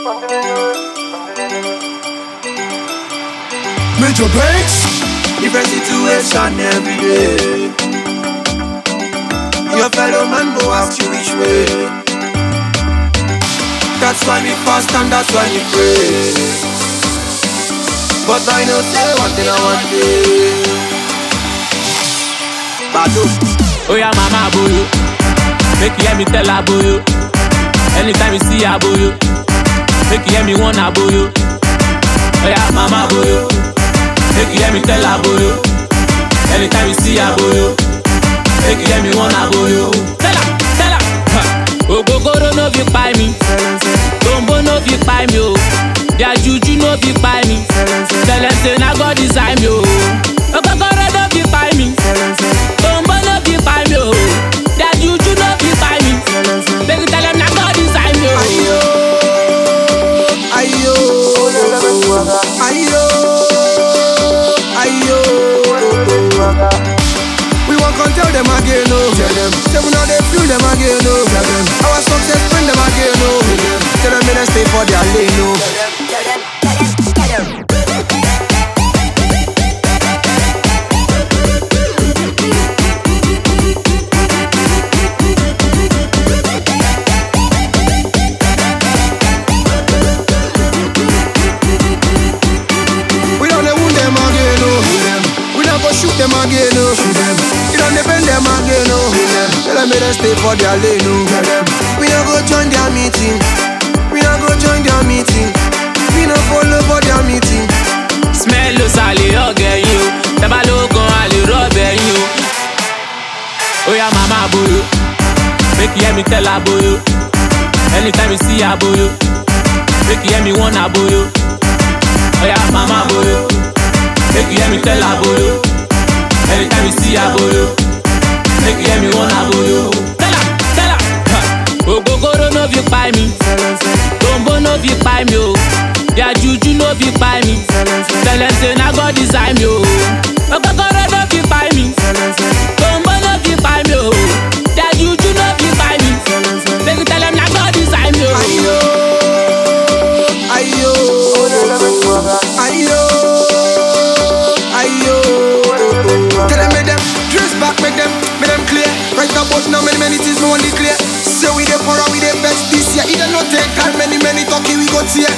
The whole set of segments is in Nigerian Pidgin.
Major Banks. Different situation every day. Your fellow man go ask you which way. That's why we fast and that's why we pray. But I know say one thing I want day. Bado. Oh yeah, mama boyo. Make you hear me tell her boyo. Anytime you see her boyo. Make you hear me want her boyo. Oh yeah, mama boyo. Make you hear me tell her boyo. Anytime you see her boyo. Make you hear me want her boyo. Tell her, tell her. Huh. Ogogoro no fit kpai mi. Tombo no fit kpai mi o. Their juju no fit kpai mi. Tell them say na God design me o. Ogogoro no fit kpai mi. Tombo no fit kpai mi o. Their juju no fit kpai mi. Make you tell them na God design me o. Ayo. Ayo. Ayo. We won't come tell them again, no. Tell them. Say we know they feel them again, no. Tell them. Our success bring them again, no. Tell them they stay for their lane, no. We don't dey wound them again, no. We don't go shoot them again, no. We don't dey bend them again, no. Tell them they stay for their lane, no. We don't go join their meeting. We don't go join their meeting. We don't follow for their meeting. Smell ló sàlè ọ̀gẹ̀ yín o. Tẹ́bá ló gan àlè rọ́ọ̀bẹ̀ yín o. Ó yá màmá boyo. Make you hear me tell her boyo. Anytime you see her boyo. Make you hear me want her boyo. Ó yá màmá boyo. Make you hear me tell her boyo. Anytime you see her boyo. Make you hear me want her boyo. Tell her, tell her. Huh. Ogogoro no fit kpai mi. Tombo no fit kpai mi o. Their juju no fit kpai mi. Tell them say na God design me o. Ogogoro no fit kpai mi. Tombo no fit kpai mi o. Their juju no fit kpai mi. Make you tell them na God design me o. Ayo. Ayo. Ayo. Ayo. Tell them make them dress back, make them, make them clear. Right about now, many many things no only clear. Say we dey for we dey best this year. Either no take time, many many talking we go tear.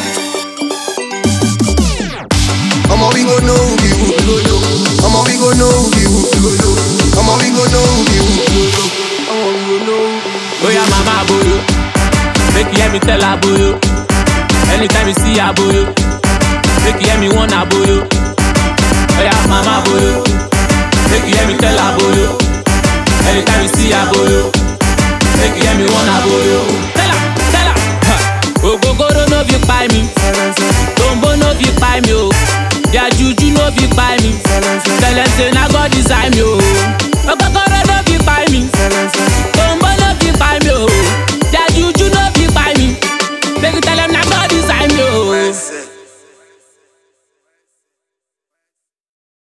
Omo we go know who be who, go know. Omo we go know who be who, go know. Omo we go know who be who, go know. Omo we go know who be who. Oh yeah, mama boyo. Make you hear me tell her boyo. Anytime you see her boyo. Make you hear me want her boyo. Oh yeah, mama boyo. Make you hear me tell her boyo. Anytime you see her boyo. Make you hear me want her boyo. Tell her, tell her. Huh. Ogogoro no fit kpai mi. Tombo no fit kpai mi o. Their juju no fit kpai mi. Tell them say na God design me o.